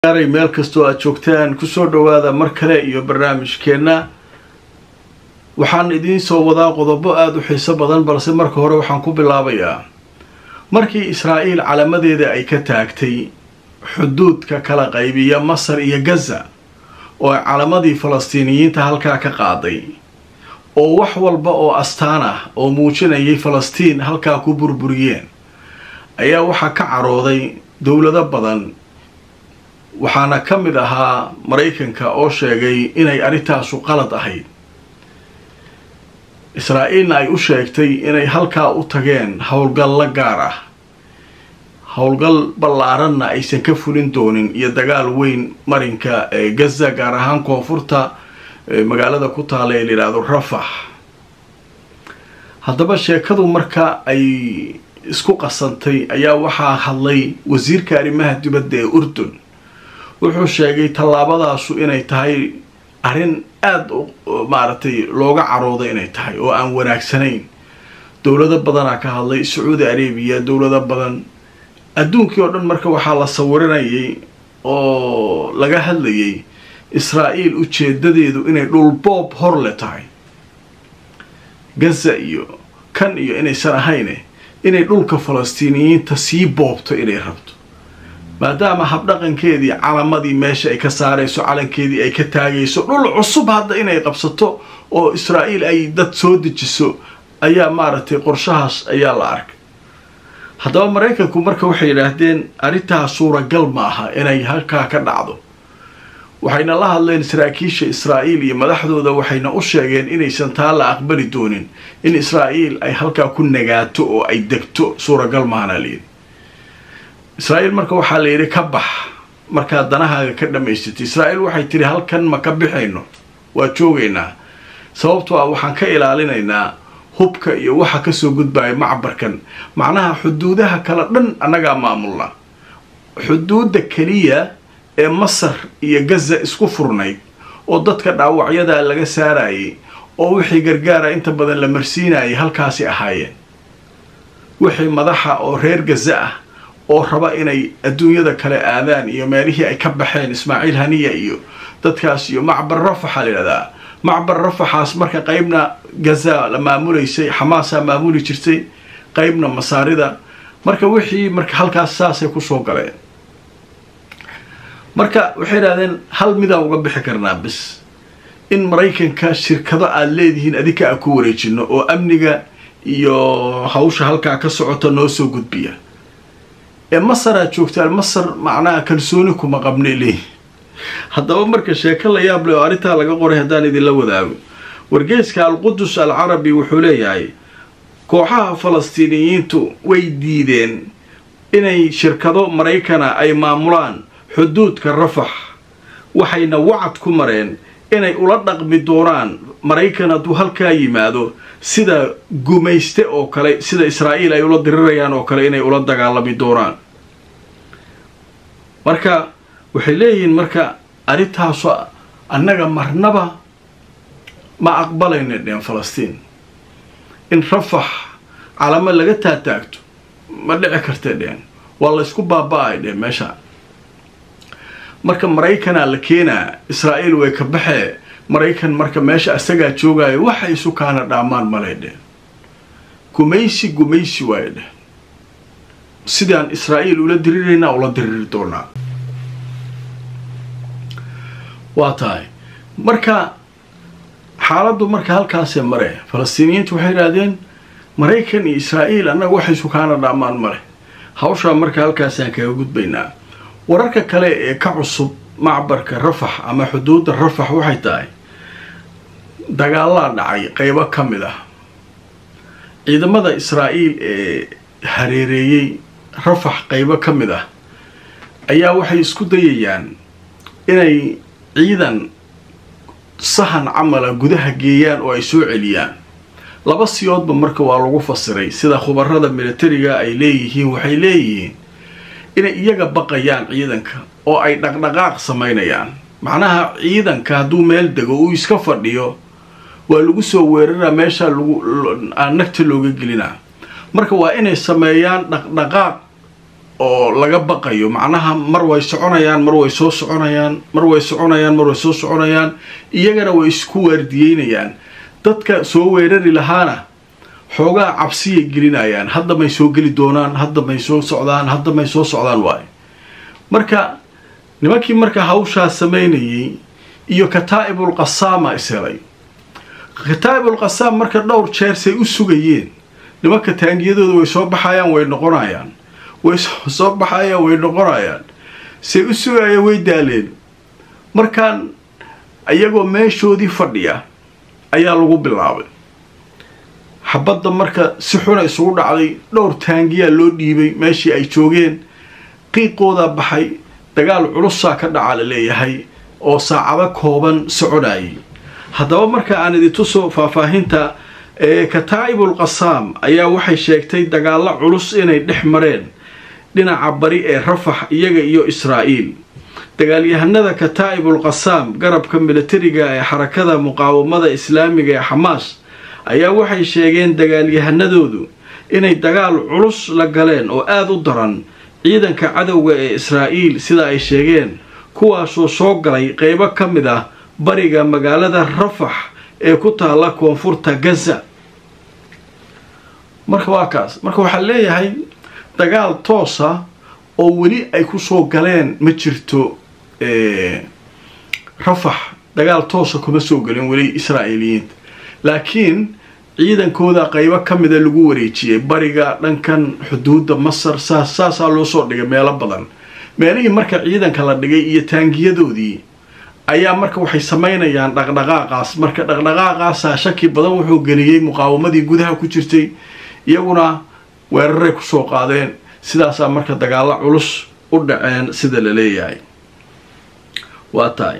gaaray meel kastoo aad joogtaan kusoo dhowaada mar kale iyo barnaamijkeenna waxaan idiin soo wadaa qodobo aada u xiiso badan balse marka hore waxaan ku bilaabayaa markii israa'iil calamadeeda ay ka taagtay xuduudka kala qaybiya masar iyo gaza oo ay calamadii falastiiniyiinta halkaa ka qaaday oo wax walba oo astaan ah oo muujinayay falastiin halkaa ku burburiyeen ayaa waxaa ka carooday dowlado badan waxaana ka mid ahaa maraykanka oo sheegay inay arrintaasu qalad ahayd israa'iilna ay u sheegtay inay halkaa u tageen howlgallo gaar ah howlgal ballaaranna aysan ka fulin doonin iyo dagaal weyn marinka ee gaza gaar ahaan koonfurta magaalada ku taala ee layidhaahdo rafax haddaba sheekadu marka ay isku qasantay ayaa waxaa hadlay wasiirka arrimaha dibadda ee urdun wuxuu sheegay tallaabadaasu inay tahay arrin aada maaragtay looga carooda inay tahay oo aan wanaagsanayn dowlado badanaa ka hadlay sacuudi arabiya dowlado badan adduunkii oo dhan marka waxaa la sawiranayay oo laga hadlayay israa'iil ujeedadeedu inay dhulboob hor le tahay gaza iyo kan iyo inaysan ahayne inay dhulka falastiiniyiinta sii boobto inay rabto maadaama habdhaqankeedii calamadii meesha ay ka saarayso calankeedii ay ka taagayso dhul cusub hadda inay qabsato oo israa'iil ay dad soo dejiso ayaa maaragtay qorshahaas ayaa la arkay haddaba maraykanku marka waxay yidhaahdeen arrintaa suuragal ma aha inay halkaa ka dhacdo waxayna la hadleen saraakiisha israa'iil iyo madaxdooda waxayna u sheegeen inaysan taa la aqbali doonin in israa'iil ay halkaa ku nagaato oo ay degto suuragal mahana layidhi israa'iil marka waxaa la yidhi ka bax markaad danahaaga ka dhammaysatay israa'iil waxay tidhi halkan ma ka bixayno waa joogaynaa sababtoo ah waxaan ka ilaalinaynaa hubka iyo waxa kasoo gudbaya macbarkan macnaha xuduudaha kale dhan annagaa maamulna xuduudda keliya ee masar iyo gaza isku furnayd oo dadka dhaawacyadaa laga saarayay oo wixii gargaara inta badan la marsiinayay halkaasi ahaayeen wixii madaxa oo reer gaza ah oo raba inay adduunyada kale aadaan iyo meelihii ay ka baxeen ismaaciil haniya iyo dadkaas iyo macbar rafaxa layidhahdaa macbar rafaxaas marka qeybna gaza la maamulaysay xamaasaa maamuli jirtay qeybna masaarida marka wixii marka halkaas saasay kusoo galeen marka waxay idhahdeen hal midaan uga bixi karnaa bis in maraykanka shirkado aada leedihiin adinka a ku wareejino oo amniga iyo hawsha halkaa ka socota noo soo gudbiya ee masar aad joogtaan masar macnaha kalsooni kuma qabnay leeyihi haddaba marka sheeko la yaab leh oo arrintaa laga qoray haddaan idinla wadaago wargeeska alqudus al carabi wuxuu leeyahay kooxaha falastiiniyiintu way diideen inay shirkado maraykana ay maamulaan xuduudka rafax waxayna wacad ku mareen inay ula dhaqmi doonaan maraykan hadduu halkaa yimaado sida gumayste oo kale sida israa'iil ay ula dirirayaan oo kale inay ula dagaalami doonaan marka waxay leeyihiin marka arrintaasu annaga marnaba ma aqbalayna dheen falastiin in rafax calamo laga taataagto ma dhici karta dheen waa laysku baaba-ay dheen meesha marka maraykanaa la keenaa israa'iil way ka baxee maraykan marka meesha isagaa joogaayo waxay isu kaana dhaamaan malay dheh gumaysi gumaysi waayo dheh sidaan israa'iil ula diriraynaa ula diriri doonaa waa tahay marka xaaladdu marka halkaasee mare falastiiniyiintu waxay idhahdeen maraykan iyo israa'iil annaga waxay isu kaana dhaamaan male hawshaa marka halkaasaan kaga gudbaynaa wararka kale ee ka cusub macbarka rafax ama xuduudda rafax waxay tahay dagaalaa dhacay qeybo ka mid ah ciidamada israa'iil ee hareereeyey rafax qeybo ka mid ah ayaa waxay isku dayayaan inay ciidan sahan camala gudaha geeyaan oo ay soo celiyaan laba siyoodba marka waa lagu fasiray sida khubarada militariga ay leeyihiin waxay leeyihiin inay iyaga baqayaan ciidanka oo ay dhaqdhaqaaq samaynayaan macnaha ciidanka hadduu meel dego uu iska fadhiyo waa lagu soo weeraraa meeshaa lagu nagta looga gelinaa marka waa inay sameeyaan dhaqdhaqaaq oo laga baqayo macnaha mar way soconayaan mar way soo soconayaan mar way soconayaan mar way soo soconayaan iyagana way isku waardiyeynayaan dadka soo weerari lahaana xoogaa cabsiyay gelinayaan hadda may soo geli doonaan hadda may soo socdaan hadda may soo socdaan waayo marka nimankii marka hawshaas samaynayay iyo kataa'ibul qasaama ishelay kataa'ibul qasaam marka dhowr jeer say u sugayeen nimanka taangiyadooda way soo baxayaan way noqonayaan way soo baxayaan way noqonayaan say u sugayaan way daaleen markaan iyagoo meeshoodii fadhiya ayaa lagu bilaabay xabadda marka si xuna isugu dhacday dhowr taangiyaa loo dhiibay meeshii ay joogeen qiiqoodaa baxay dagaal culusaa ka dhaca la leeyahay oo saacado kooban soconayay haddaba marka aan idintuso faahfaahinta kataa'ibul qasaam ayaa waxay sheegtay dagaallo culus inay dhex mareen dhinaca bari ee rafax iyaga iyo israa'iil dagaalyahanada kataa'ibul qasaam garabka militariga ee xarakada muqaawamada islaamiga ee xamaas ayaa waxay sheegeen dagaalyahanadoodu inay dagaal culus la galeen oo aada u daran ciidanka cadowga ee israa'iil sida ay sheegeen kuwaasoo soo galay qeybo ka mid ah bariga magaalada rafax ee ku taalla koonfurta gaza marka waa kaas marka waxaa leeyahay dagaal toosa oo weli ay kusoo galeen ma jirto rafax dagaal toosa kuma soo gelin weli israa'iiliyiinta laakiin ciidankooda qeybo ka mida lagu wareejiyey bariga dhankan xuduudda masar saas saasaa loo soo dhigay meelo badan meelihii marka ciidanka la dhigay iyo taangiyadoodii ayaa marka waxay samaynayaan dhaqdhaqaaqaas marka dhaqdhaqaaqaasaa shaki badan wuxuu geliyey muqaawamadii gudaha ku jirtay iyaguna weeraray kusoo qaadeen sidaasaa marka dagaalo culus u dhaceen sida la leeyahay waa tahay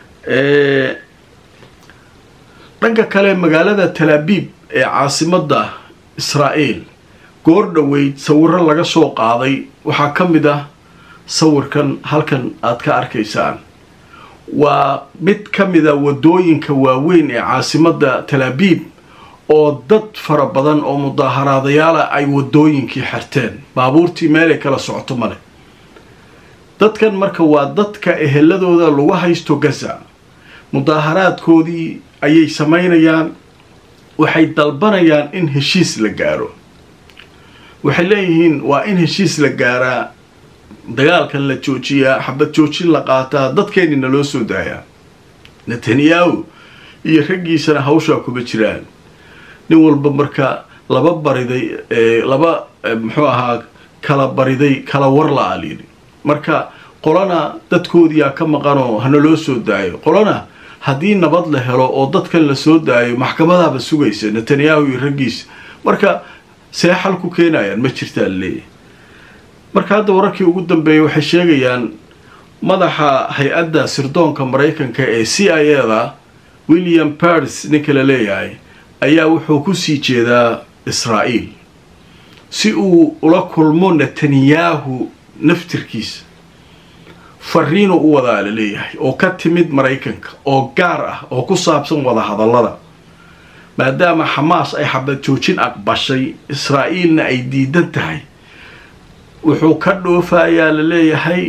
dhanka kale magaalada talaabiib ee caasimadda israa'iil goor dhoweyd sawiro laga soo qaaday waxaa ka mid ah sawirkan halkan aad ka arkaysaan waa mid ka mida wadooyinka waaweyn ee caasimadda talaabiib oo dad fara badan oo mudaaharaadayaala ay wadooyinkii xirteen baabuurtii meelay kala socoto male dadkan marka waa dadka eheladooda lagu haysto gaza mudaaharaadkoodii ayay samaynayaan waxay dalbanayaan in heshiis la gaaro waxay leeyihiin waa in heshiis la gaaraa dagaalkan la joojiyaa xabad joojin la qaataa dadkeenina loo soo daayaa netanyahu iyo raggiisana hawshaa kuma jiraan nin walba marka laba bariday laba muxuu ahaa kala bariday kala war la-a layidhi marka qolana dadkoodiyaa ka maqanoo hana loo soo daayo qolana haddii nabad la helo oo dadkan la soo daayo maxkamadaaba sugaysa netanyahu iyo raggiisa marka see xal ku keenayaan ma jirtaa laleeyahy marka hadda wararkii ugu dambeeyay waxay sheegayaan madaxa hay-adda sirdoonka maraykanka ee c i a da william paris ninka la leeyahay ayaa wuxuu kusii jeedaa israa'iil si uu ula kulmo netanyahu naftirkiisa fariinu u wadaa la leeyahay oo ka timid maraykanka oo gaar ah oo ku saabsan wadahadallada maadaama xamaas ay xabad joojin aqbashay israa'iilna ay diidan tahay wuxuu ka dhoofayaa la leeyahay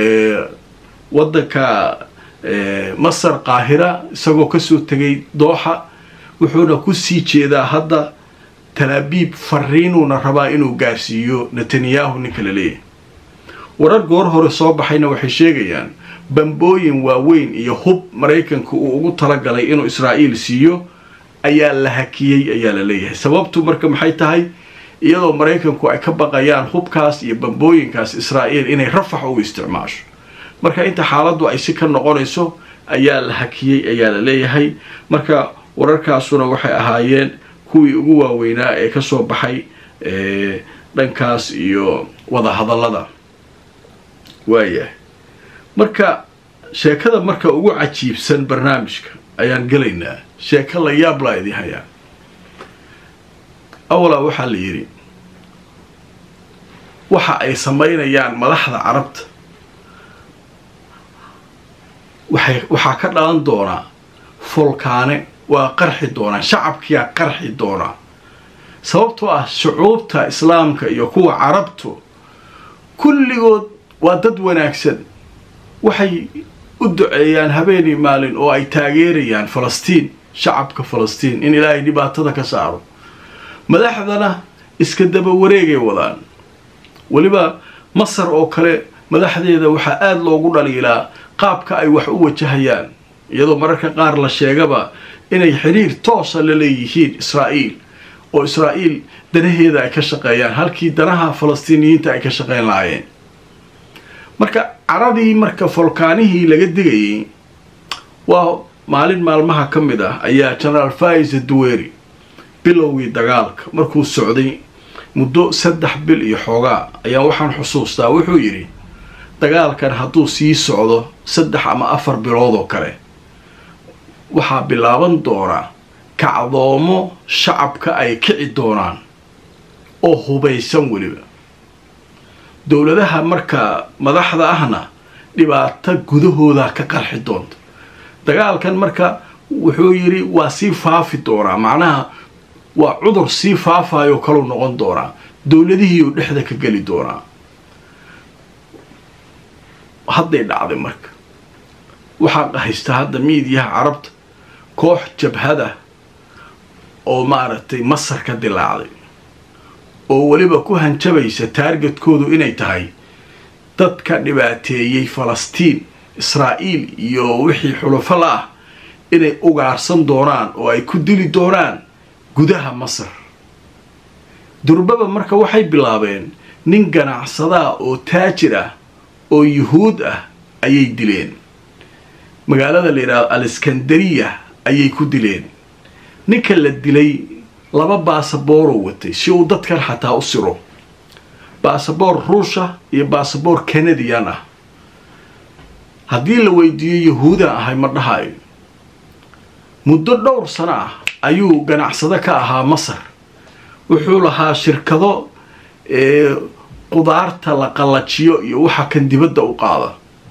waddanka masar qaahira isagoo kasoo tegay dooxa wuxuuna kusii jeedaa hadda talaabiib fariinuuna rabaa inuu gaarsiiyo netanyahu ninka la leeyahay warar goor hore soo baxayna waxay sheegayaan bambooyin waaweyn iyo hub maraykanka uu ugu talagalay inuu israa'iil siiyo ayaa la hakiyey ayaa la leeyahay sababtu marka maxay tahay iyadoo maraykanku ay ka baqayaan hubkaas iyo bambooyinkaas israa'iil inay rafax ugu isticmaasho marka inta xaaladdu ay si ka noqonayso ayaa la hakiyey ayaa la leeyahay marka wararkaasuna waxay ahaayeen kuwii ugu waaweynaa ee kasoo baxay dhankaas iyo wadahadallada waayahay marka sheekada marka ugu cajiibsan barnaamijka ayaan gelaynaa sheeko la yaab laa idin hayaa awalaa waxaa la yidhi waxa ay samaynayaan madaxda carabta waxay waxaa ka dhalan doonaa fulkaane waa qarxi doonaa shacabkiyaa qarxi doonaa sababtoo ah shucuubta islaamka iyo kuwa carabtu kulligood waa dad wanaagsan waxay u duceeyaan habeenii maalin oo ay taageerayaan falastiin shacabka falastiin in ilaahay dhibaatada ka saaro madaxdana iska daba wareegay wadaan weliba masar oo kale madaxdeeda waxaa aada loogu dhaliilaa qaabka ay wax u wajahayaan iyadoo mararka qaar la sheegaba inay xiriir toosa la leeyihiin israa'iil oo israa'iil danaheeda ay ka shaqeeyaan halkii danaha falastiiniyiinta ay ka shaqeyn lahaayeen marka caradii marka folkaanihii laga digayay waa maalin maalmaha ka mid ah ayaa genaraal faisa duweri bilowgii dagaalka markuu socday muddo saddex bil iyo xoogaa ayaa waxaan xusuustaa wuxuu yidhi dagaalkan hadduu sii socdo saddex ama afar bilood oo kale waxaa bilaaban doonaa kacdoomo shacabka ay kici doonaan oo hubaysan weliba dowladaha marka madaxda ahna dhibaato gudahooda ka qarxi doonta dagaalkan marka wuxuu yidhi waa sii faafi doonaa macnaha waa cudur sii faafayo kaluu noqon doonaa dowladihiiuu dhexda ka geli doonaa hadday dhacday marka waxaa haysta hadda miidiyaha carabta koox jabhada oo maaragtay masar ka dilaacday oo weliba ku hanjabaysa taargetkoodu inay tahay dadka dhibaateeyey falastiin israa'iil iyo wixii xulufo la ah inay ugaarsan doonaan oo ay ku dili doonaan gudaha masar durbaba marka waxay bilaabeen nin ganacsadaa oo taajir ah oo yuhuud ah ayay dileen magaalada la yidhahdo aleskandariya ayay ku dileen ninka la dilay laba baasabooroo watay si uu dadkan xataa u siro baasaboor ruusha iyo baasaboor canadian ah haddii la weydiiyo yahuudan ahay ma dhahayo muddo dhowr sano ah ayuu ganacsado ka ahaa masar wuxuu lahaa shirkado qudaarta la qallajiyo iyo waxa kan dibadda u qaada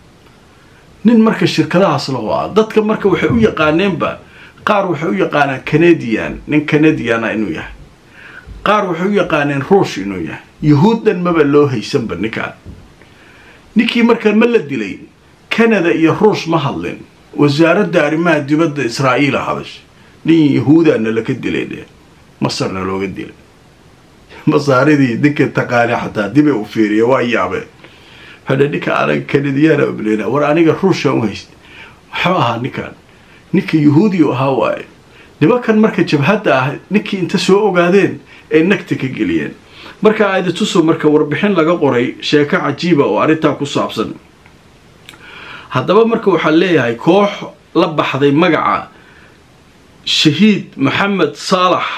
nin marka shirkadahaas lahu ah dadka marka waxay u yaqaaneenba qaar waxay u yaqaanaan canadian nin canadiana inuu yahay qaar waxay u yaqaaneen ruush inuu yahay yahuuddan maba loo haysanba ninkaan ninkii markaa ma la dilay canada iyo ruush ma hadlin wasaaradda arrimaha dibadda israa'iila hadashay nin yahuudaana laka dilay dhe masarna looga dilay masaaridii ninka taqaana xataa dibay u fiiriya waa yaabeen hadha ninka anaga canadiyaana obleyna war aniga ruushaan u haysta maxuu ahaa ninkaan ninka yahuudiyu ahaa waaye nimankan marka jabhadda ah ninkii inta soo ogaadeen ay nagta ka geliyeen marka aidatuso marka warbixin laga qoray sheeko cajiiba oo arrintaa ku saabsan haddaba marka waxaa leeyahay koox la baxday magaca shahiid maxamed saalax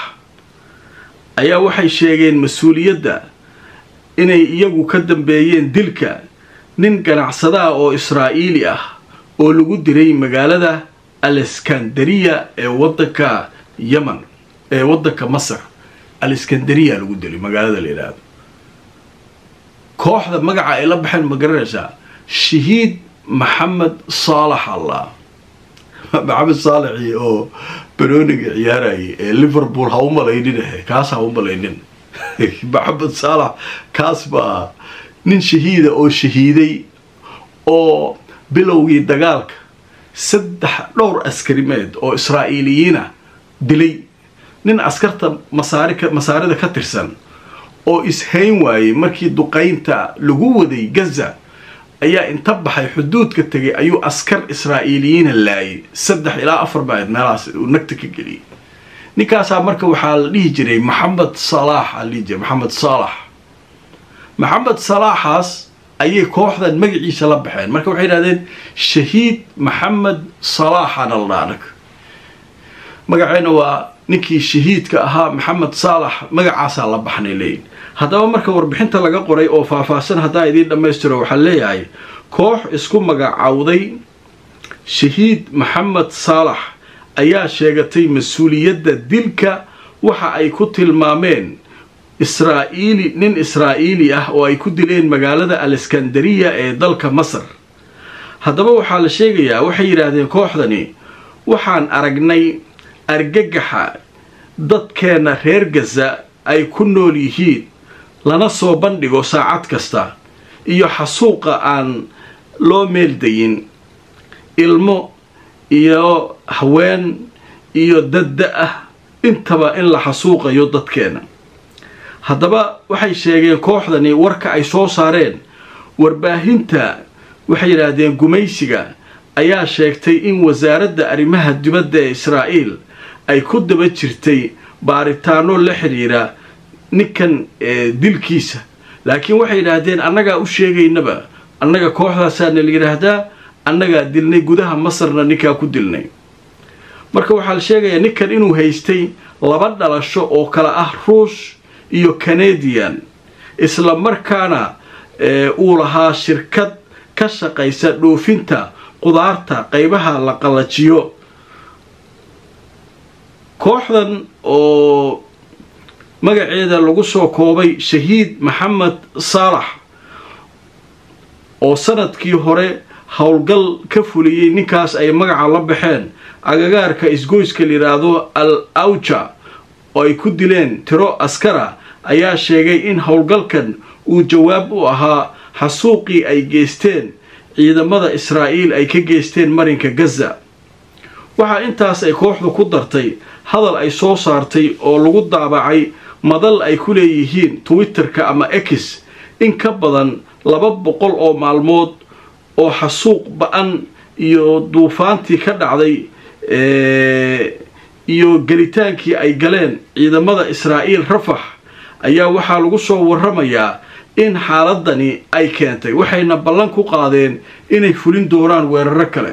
ayaa waxay sheegeen mas-uuliyadda inay iyagu ka dambeeyeen dilka nin ganacsadaha oo israa'iili ah oo lagu diray magaalada aleskandariya ee waddanka yemen ee waddanka masar aleskandariya lagu dilay magaalada la yidhaahdo kooxda magaca ay la baxeen ma garanaysaa shahiid maxamed saalax allah maxamed saalaxi oo banooniga ciyaarayay ee liverpool ha u malaynin ahe kaas ha u malaynin maxamed saalax kaas baa nin shahiida oo shahiiday oo bilowgii dagaalka saddex dhowr askarimeed oo israa'iiliyiina dilay nin askarta masaari masaarida ka tirsan oo ishayn waayey markii duqaynta lagu waday gaza ayaa inta baxay xuduudka tegay ayuu askar israa'iiliyiina laayay saddex ilaa afar baayd meelahaas uu nagta ka geliyay ninkaasaa marka waxaa la dhihi jiray maxamed salaax aa la dhihi jiray maxamed saalax maxamed salaaxaas ayay kooxdan magaciisa la baxeen marka waxay yidhahdeen shahiid maxamed salaaxana la dhaa anag magaceena waa ninkii shahiidka ahaa maxamed saalax magacaasaa la baxnay leeyihin haddaba marka warbixinta laga qoray oo faahfaahsan haddaa idiin dhammaystiro waxaa leeyahay koox isku magacawday shahiid maxamed saalax ayaa sheegatay mas-uuliyadda dilka waxa ay ku tilmaameen israa'iili nin israa'iili ah oo ay ku dileen magaalada aleskandariya ee dalka masar haddaba waxaa la sheegayaa waxay yidhaahdeen kooxdani waxaan aragnay argagaxa dadkeenna reer gaza ay ku nool yihiin lana soo bandhigo saacad kasta iyo xasuuqa aan loo meeldayin ilmo iyo haween iyo dadda ah intaba in la xasuuqayo dadkeena haddaba waxay sheegeen kooxdani warka ay soo saareen warbaahinta waxay yidhaahdeen gumaysiga ayaa sheegtay in wasaaradda arrimaha dibadda ee israa'iil ay ku daba jirtay baaritaano la xidhiira ninkan dilkiisa laakiin waxay yidhaahdeen annagaa u sheegaynaba annaga kooxdaasaana la yidhaahdaa annagaa dilnay gudaha masarna ninkaa ku dilnay marka waxaa la sheegayaa ninkan inuu haystay laba dhalasho oo kale ah ruush iyo canadian isla markaana uu lahaa shirkad ka shaqaysa dhoofinta qudaarta qaybaha la qallajiyo kooxdan oo magaceeda lagu soo koobay shahiid maxamed saalax oo sanadkii hore howlgal ka fuliyey ninkaas ay magaca la baxeen agagaarka isgoyska la yidhaahdo al awja oo ay ku dileen tiro askara ayaa sheegay in howlgalkan uu jawaab u ahaa xasuuqii ay geysteen ciidamada israa'iil ay ka geysteen marinka gaza waxaa intaas ay kooxdu ku dartay hadal ay soo saartay oo lagu daabacay madal ay ku leeyihiin twitterka ama x in ka badan laba boqol oo maalmood oo xasuuq ba-an iyo duufaantii ka dhacday iyo gelitaankii ay galeen ciidamada israa'iil rafax ayaa waxaa lagu soo warramayaa in xaaladani ay keentay waxayna ballan ku qaadeen inay fulin doonaan weeraro kale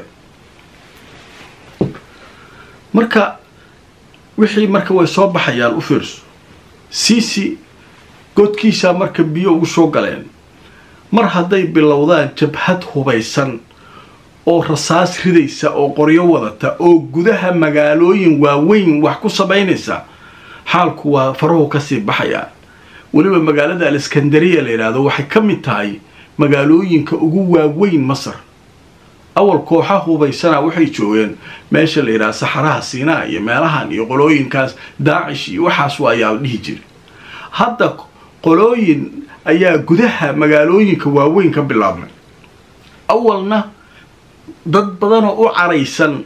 marka wixii marka way soo baxayaan u fiirso siisi godkiisaa marka biyo ugu soo galeen mar hadday bilowdaan jabhad hubaysan oo rasaas ridaysa oo qoryo wadata oo gudaha magaalooyin waaweyn wax ku samaynaysa xaalku waa farahu kasii baxayaa weliba magaalada aleskandariya la yidhaahdo waxay ka mid tahay magaalooyinka ugu waaweyn masar awal kooxa hubaysana waxay joogeen meesha la yidhaha saxaraha siinaa iyo meelahan iyo qolooyinkaas daacish iyo waxaas waa ayaa la dhihi jira hadda qolooyin ayaa gudaha magaalooyinka waaweyn ka bilaabmay awalna dad badanoo u caraysan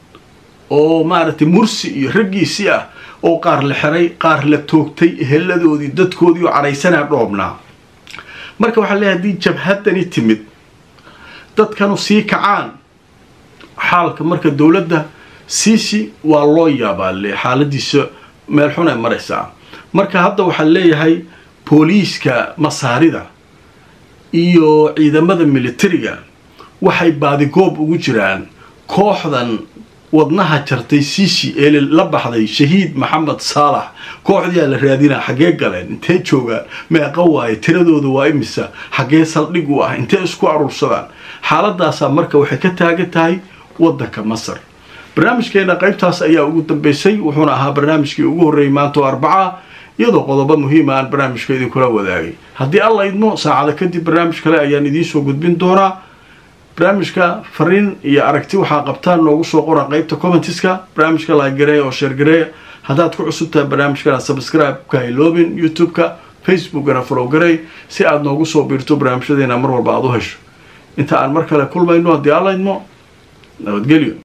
oo maaragtay mursi iyo raggiisii ah oo qaar la xiray qaar la toogtay heladoodii dadkoodii oo caraysanaa dhoobnaa marka waxaa leeyahay haddii jabhadani timid dadkanu sii kacaan xaalka marka dowladda siisi waa loo yaabaa le xaaladiisa meel xun ay maraysaa marka hadda waxaa leeyahay booliiska masaarida iyo ciidamada militariga waxay baadigoob ugu jiraan kooxdan wadnaha jartay siisi ee la baxday shahiid maxamed saalax kooxdiyaa la raadinaa xaggee galeen intee joogaan meeqa waaye tiradooda waa imisa xaggee saldhig u ah intee isku aruursadaan xaaladaasaa marka waxay ka taagan tahay waddanka masar barnaamijkeena qaybtaas ayaa ugu dambeysay wuxuuna ahaa barnaamijkii ugu horreeyay maanta oo arbaca iyadoo qodobo muhiima aan barnaamijka idinkula wadaagay haddii alla idmo saacada kadib barnaamij kale ayaan idiinsoo gudbin doonaa barnaamijka fariin iyo aragti waxaa qabtaan noogu soo qora qaybta commentiska barnaamijka laagareeya oo sheergareeya haddaad ku cusub tahay barnaamijkana subscribe ka hayloobin youtube-ka facebookana follow garey si aad noogu soo biirto barnaamijyadeena mar walba aad u hesho inta aan mar kale kulmayno haddii alla idmo nabadgelyo